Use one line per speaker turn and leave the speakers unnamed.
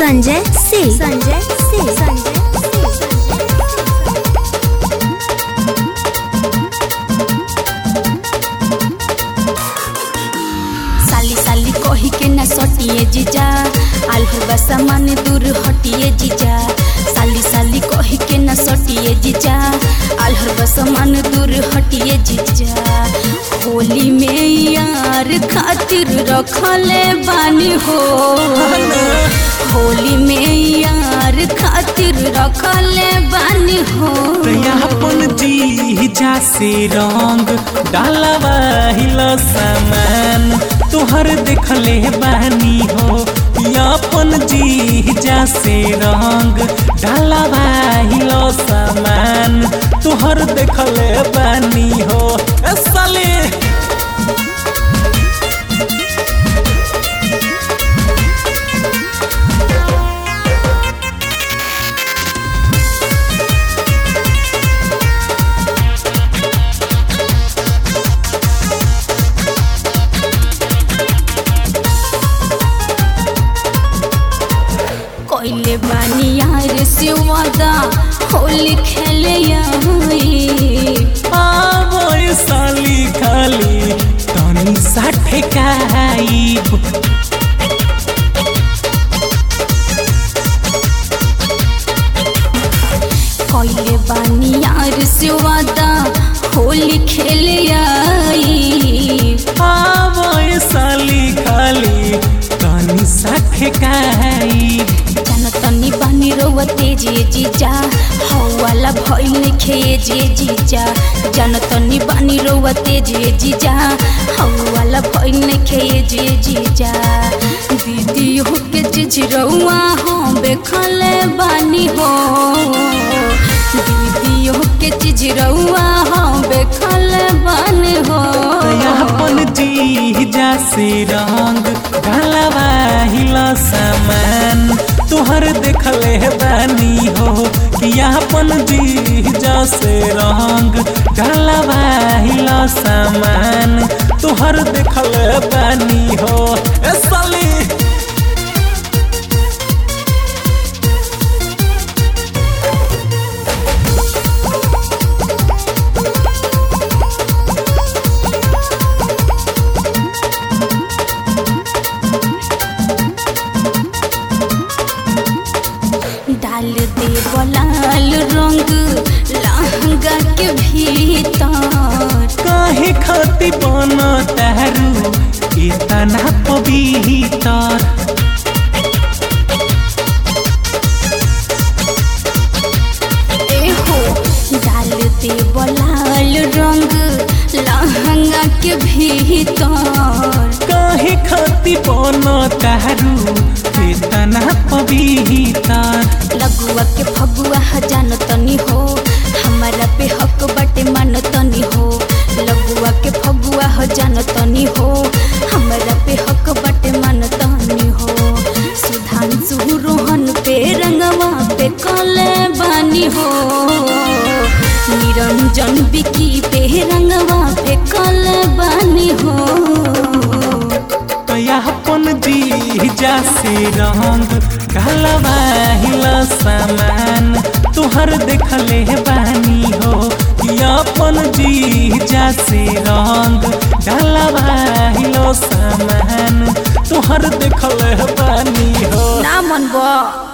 संजय सिंह संजय सिंह संजय
साली साली कही के न सटिए जीजा आल्हर बा सामान दूर हटिए जीजा साली साली कही के न सटिए जीजा आल्हर बा सामान दूर हटिए जीजा होली में यार खातिर रखले बानी हो होली में यार खातिर रखले बानी हो
अपन जीजा से रंग डालवा हिलो सामान तोहर देखले बानी हो अपन जीजा से रंग डालवा हिलो सामान तोहर देखले बानी हो ए साले
कोइले बानी यार से वादा होली खेले आई
आवो ए साली खाली तनी साठे काइब
कोइले बानी यार से वादा होली खेले आई
आवो ए साली खाली तनी साठे काइब
जान तनी बानी रोवा तेजे जीजा हवाला भइल खे जे जीजा जान तनी बानी रोवा तेजे जीजा हवाला भइल खे जे जीजा दीदी हो के जीज रउआ हो बेखले बानी हो दीदी हो के जीज रउआ हो बेखले बानी हो
अपन जीजा से रंग ढलवा हिला सामान तोहर देखले बानी हो कि अपन जीजा से रंग ढलवा हिला सामान तोहर देखले बानी हो ए साली
डाल दे बलाल रंग लहंगा के भीतर
काहे खाती बन तारू इतना पवित्र
ए हो डाल दे बलाल रंग लहंगा के भीतर
काहे खाती बन तारू इतना पवित्र
लगुआ के फगुआ जान तनी हो हमारा पे हक बटे मान तनी हो लगुआ के फगुआ जान तनी हो हमारा पे हक बटे मान तनी हो सुधांशु रोहन पे रंगवा पे कले बानी हो निरंजन बिकी पे रंगवा पे कले बानी हो
अपन जीजा से रंग ढलवा हिला सामान तोहर देखले बानी हो कि अपन जीजा से रंग ढलवा हिलो सामान तोहर देखले बानी हो
ना मन बा